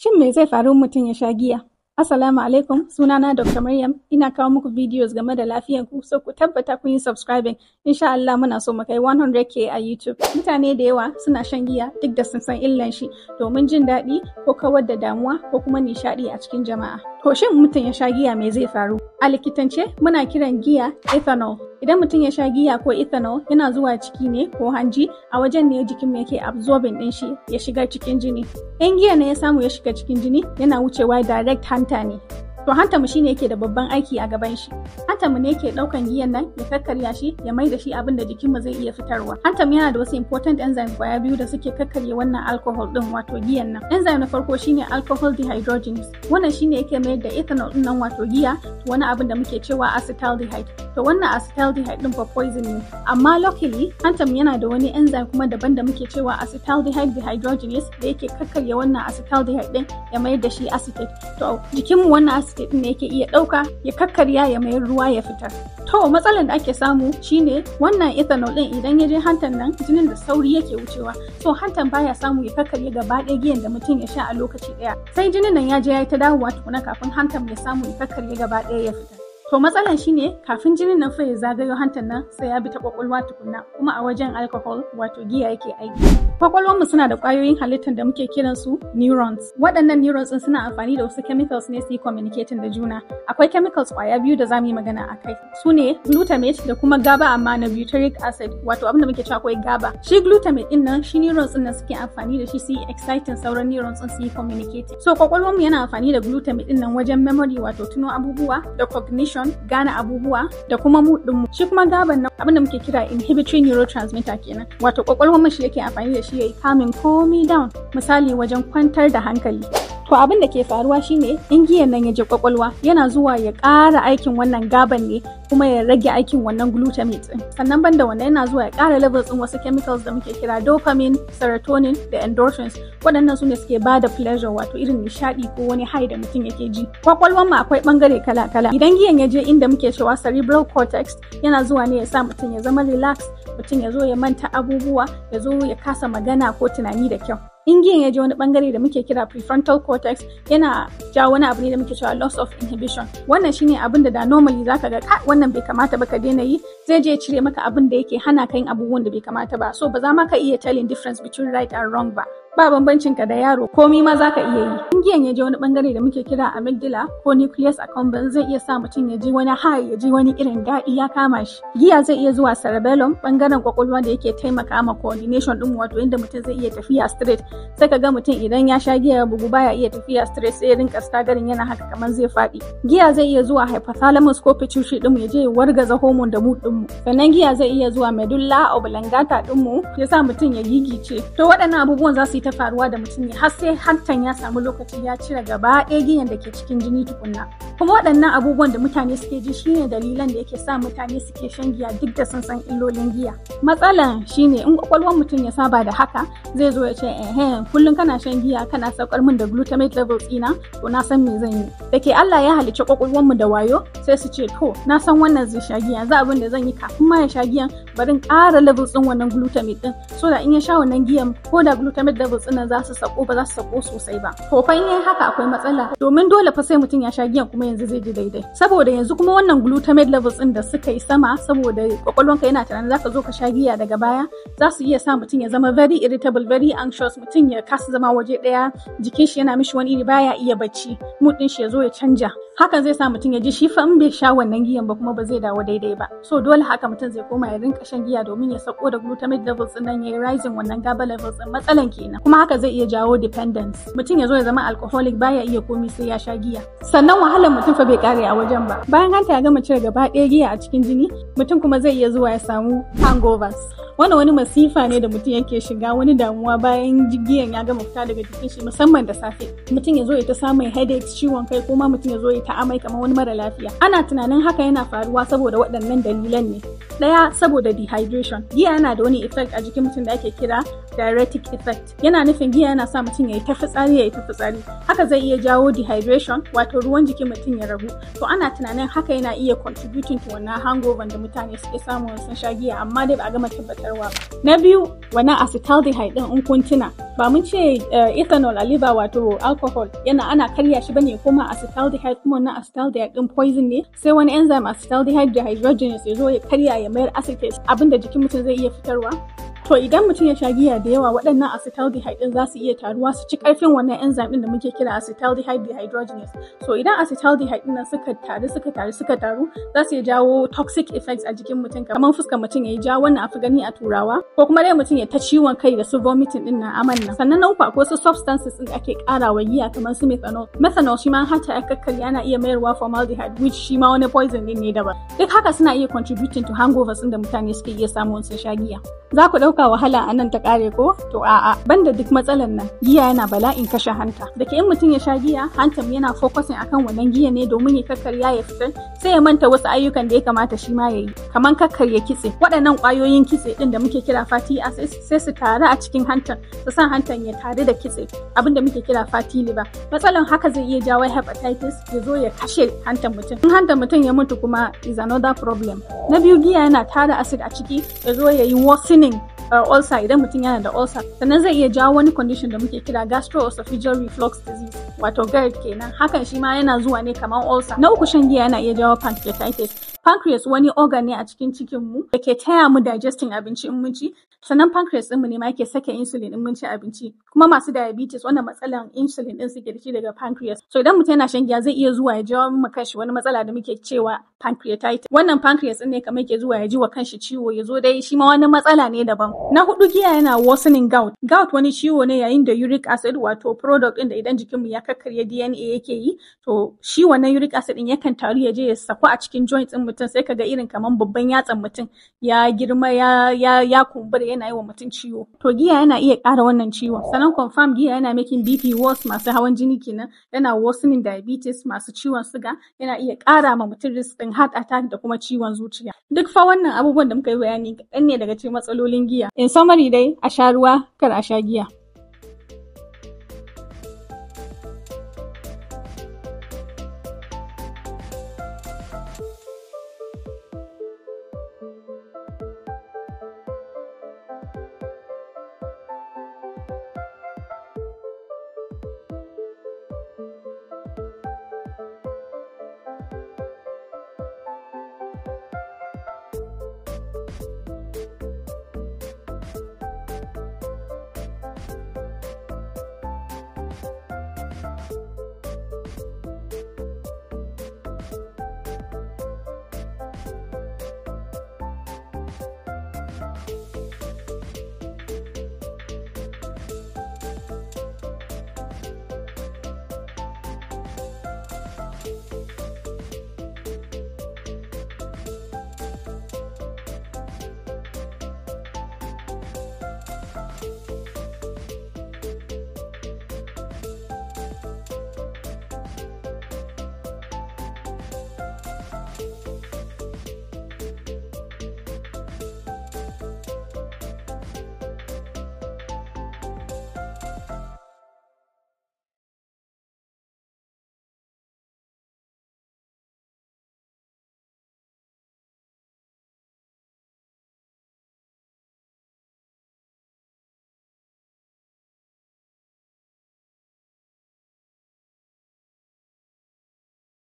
Shin me zai faru mutum ya sha giya? Assalamu alaikum, sunana Dr. Maryam, ina kawo muku videos game da lafiyanku, so ku tabbata kun yi subscribing. Insha Allah muna so mu kai 100k a YouTube. Mutane da yawa suna shan giya duk da sun san illan shi domin jin daɗi ko kawar da damuwa ko kuma nishaɗi a cikin jama'a. To shin mutum ya sha giya me zai faru? A likitance muna kiran giya ethanol. Idan mutum ya sha giya ko ethanol yana zuwa ciki ne ko hanji a wajen ne jikin mu yake absorbing din shi ya shiga cikin jini. In giya ne ya samu ya shiga cikin jini yana wucewa direct hanta ne. To hanta mu shine yake da babban aiki a gaban shi. Hanta mu ne yake daukan giyan nan ya kakkarya shi ya mai da shi abin da jikin mu zai iya fitarwa. Hanta mu yana da wasu important enzyme kwaya biyu da suke kakkarya wannan alcohol din wato giyan nan. Enzyme na farko shine alcohol dehydrogenase. Wannan shine yake mayar da ethanol din nan wato giya wani abin da muke cewa acetaldehyde. To wannan acetaldehyde din fa poison ne. Amma luckily hanta mu yana da wani enzyme kuma daban da muke cewa acetaldehyde dehydrogenase da yake kakkarya wannan acetaldehyde din ya mayar da shi acetate. To jikin mu wannan acetate din ne yake iya ɗauka ya kakkarya ya mayar ruwa ya fitar. To matsalar da ake samu shine wannan ethanol din idan ya je hantan nan jinin da sauri yake wucewa. So hantan baya samu ya kakkarya gaba ɗaya giyan da mutum ya sha a lokaci ɗaya. Sai jinin nan ya je ya yi ta dawowa tukuna kafin hantan ya samu ya kakkarya gaba ɗaya ya fitar. To matsalan shine kafin jinin nan fa ya zagayo hantan nan sai ya bi ta kwakwalwa tukunna kuma a wajen alcohol wato giya yake aiki. Kwakwalwar mu suna da ƙwayoyin halittar da muke kiran su neurons. Waɗannan neurons din suna amfani da wasu chemicals ne su yi communicating da juna. Akwai chemicals ƙwaya biyu da zamu yi magana a kai. Su ne glutamate da kuma GABA amma na butyric acid wato abin da muke cewa akwai GABA. Shi glutamate din nan shi neurons din nan suke amfani da shi su yi exciting sauran neurons din su yi communicating. So kwakwalwar mu yana amfani da glutamate din nan wajen memory wato tuno abubuwa da cognition emotion gane abubuwa da kuma mood din mu shi kuma gaban nan abinda muke kira inhibitory neurotransmitter kenan wato kwakwalwar mu shi yake amfani da shi yayi calming komi down misali wajen kwantar da hankali To abin da ke faruwa shine in giyan nan ya je kwakwalwa yana zuwa ya ƙara aikin wannan gaban ne kuma ya rage aikin wannan glutamate din. Sannan banda wannan yana zuwa ya ƙara levels din wasu chemicals da muke kira dopamine, serotonin da endorphins. Waɗannan su ne suke bada pleasure wato irin nishaɗi ko wani high da mutum yake ji. Kwakwalwan mu akwai ɓangare kala-kala. Idan giyan ya je inda muke cewa cerebral cortex yana zuwa ne ya sa mutum ya zama relax, mutum ya zo ya manta abubuwa, ya zo ya kasa magana ko tunani da kyau. in giyan ya je wani bangare da muke kira prefrontal cortex yana jawo wani abu ne da muke cewa loss of inhibition wannan shine abin da da normally zaka ga ka wannan bai kamata ba ka daina yi zai je cire maka abin da yake hana ka yin abubuwan da bai kamata ba so ba za ma ka iya telling difference between right and wrong ba ba bambancin ka da yaro komi ma za ka iya yi in giyan ya je wani bangare da muke kira amygdala ko nucleus accumbens zai iya sa mutum ya ji wani high ya ji wani irin daɗi ya kama shi giya zai iya zuwa cerebellum bangaren kwakwalwa da yake taimaka ma coordination din wato inda mutum zai iya tafiya straight sai ka ga mutum idan ya sha giya bugu baya iya tafiya straight sai ya rinka stagarin yana haka kamar zai faɗi giya zai iya zuwa hypothalamus ko pituitary din mu ya je ya wargaza hormone da mood din mu sannan giya zai iya zuwa medulla oblongata din mu ya sa mutum ya gigice to waɗannan abubuwan za su yi ta faruwa da mutum ne har sai hantan ya samu lokaci ya cire gaba ɗaya giyan da ke cikin jini tukunna kuma waɗannan abubuwan da mutane suke ji shine dalilan da yake sa mutane suke shan giya duk da sun san illolin giya matsalan shine in kwakwalwar mutum ya saba da haka zai zo ya ce eh kullum kana shan giya kana saukar min da glutamate levels ɗina to na san me zan yi da ke Allah ya halicci kwakwalwar mu da wayo sai su ce to na san wannan zai sha giya za abin da zan yi kafin ma ya sha giyan bari in ƙara levels ɗin wannan glutamate ɗin so da in ya sha wannan giyan ko da glutamate levels ɗin za su sako ba za su sako sosai ba to fa in haka akwai matsala domin dole fa sai mutum ya sha giyan kuma yanzu zai ji daidai saboda yanzu kuma wannan glutamate levels ɗin da suka yi sama saboda kwakwalwanka yana tunanin zaka zo ka sha giya daga baya za su iya sa mutum ya zama very irritable very anxious mutum ya kasa zama waje ɗaya jikin shi yana mishi wani iri baya iya bacci mood ɗin shi ya zo ya canja hakan zai sa mutum ya ji shi fa in bai sha wannan giyan ba kuma ba zai dawo daidai ba so dole haka mutum zai koma ya rinka shan giya domin ya sako da glutamate levels ɗin nan ya yi rising wannan GABA levels ɗin matsalan kenan kuma haka zai iya jawo dependence mutum ya zo ya zama alcoholic baya iya komi sai ya sha giya sannan wahalar mutum fa bai kare a wajen ba bayan hanta ya gama cire gaba ɗaya giya a cikin jini mutum kuma zai iya zuwa ya samu hangovers wannan wani masifa ne da mutum yake shiga wani damuwa bayan giyan ya gama fita daga jikin shi musamman da safe mutum ya zo ya ta samun headaches ciwon kai ko ma mutum ya zo ya ta amai kamar wani mara lafiya ana tunanin haka yana faruwa saboda waɗannan dalilan ne Ɗaya saboda dehydration. Giya yana da wani effect a jikin mutum da ake kira diuretic effect. Yana nufin giya yana sa mutum ya yi ta fitsari ya yi ta fitsari. Haka zai iya jawo dehydration wato ruwan jikin mutum ya ragu. To ana tunanin haka yana iya contributing to wannan hangover da mutane suke samu sun sha giya amma dai ba a gama tabbatarwa ba. Na biyu wannan acetaldehyde din in kun tuna ba mun ce ethanol a liver wato alcohol yana ana karya shi bane kuma acetaldehyde kuma wannan acetaldehyde din poison ne sai wani enzyme acetaldehyde dehydrogenase ya zo ya karya ya mayar acetate abinda jikin mutum zai iya fitarwa To idan mutum ya sha giya da yawa waɗannan acetaldehyde ɗin za su iya taruwa su ci ƙarfin wannan enzyme ɗin da muke kira acetaldehyde dehydrogenase. So idan acetaldehyde ɗin nan suka taru suka taru suka taru za su iya jawo toxic effects a jikin mutum kamar fuskar mutum ya yi ja wannan a gani a turawa ko kuma dai mutum ya ta ciwon kai da su vomiting ɗin na aman nan. Sannan na uku akwai wasu substances ɗin da ake ƙara wa giya kamar su methanol. Methanol shi ma har ta kakkarya yana iya mayarwa formaldehyde which shi ma wani poison ɗin ne daban. Duk haka suna iya contributing to hangovers ɗin da mutane suke iya samu sun sha giya. Za ku ɗauka wahala a nan ta kare ko to a'a banda duk matsalan nan giya yana bala'in kashe hanta da ke in mutum ya sha giya hantam yana focusing akan wannan giya ne domin ya kakkarya ya fitar sai ya manta wasu ayyukan da ya kamata shi ma ya yi kamar kakkarya kitse waɗannan ƙwayoyin kitse ɗin da muke kira fatty acids sai su taru a cikin hantan su sa hantan ya taru da kitse abin da muke kira fatty liver matsalan haka zai iya jawo hepatitis ya zo ya kashe hantan mutum in hantan mutum ya mutu kuma is another problem na biyu giya yana tara acid a ciki ya zo ya yi worsening uh, ulcer idan mutum yana da ulcer sannan zai iya jawo wani condition da muke kira gastroesophageal reflux disease wato GERD kenan hakan shi ma yana zuwa ne kamar ulcer na uku shan giya yana iya jawo pancreatitis pancreas wani organ ne a cikin cikin mu da ke taya mu digesting abinci in mun ci sannan pancreas ɗinmu ne ma yake sake insulin in mun ci abinci kuma masu diabetes wannan matsalan insulin ɗin suke da shi daga pancreas so idan mutum yana shan giya zai iya zuwa ya jawo mu kanshi wani matsala da muke cewa pancreatitis wannan pancreas ɗin ne kamar yake zuwa ya ji wa kanshi ciwo ya zo dai shi ma wani matsala ne daban na hudu giya yana worsening gout gout wani ciwo ne yayin da uric acid wato product ɗin da idan jikinmu ya kakkarya DNA yake yi to shi wannan uric acid ɗin yakan taru ya je ya saku a cikin joints ɗin mutum sai kaga irin kamar babban yatsan mutum ya girma ya ya ya kumbura yana yi wa mutum ciwo to giya yana iya ƙara wannan ciwon sannan confirm giya yana making BP worse masu hawan jini kenan yana worsening diabetes masu ciwon suga yana iya ƙara ma mutum risk ɗin heart attack da kuma ciwon zuciya duk fa wannan abubuwan da muka yi bayani kaɗan ne daga cikin matsalolin giya in summary dai a sha ruwa kar a sha giya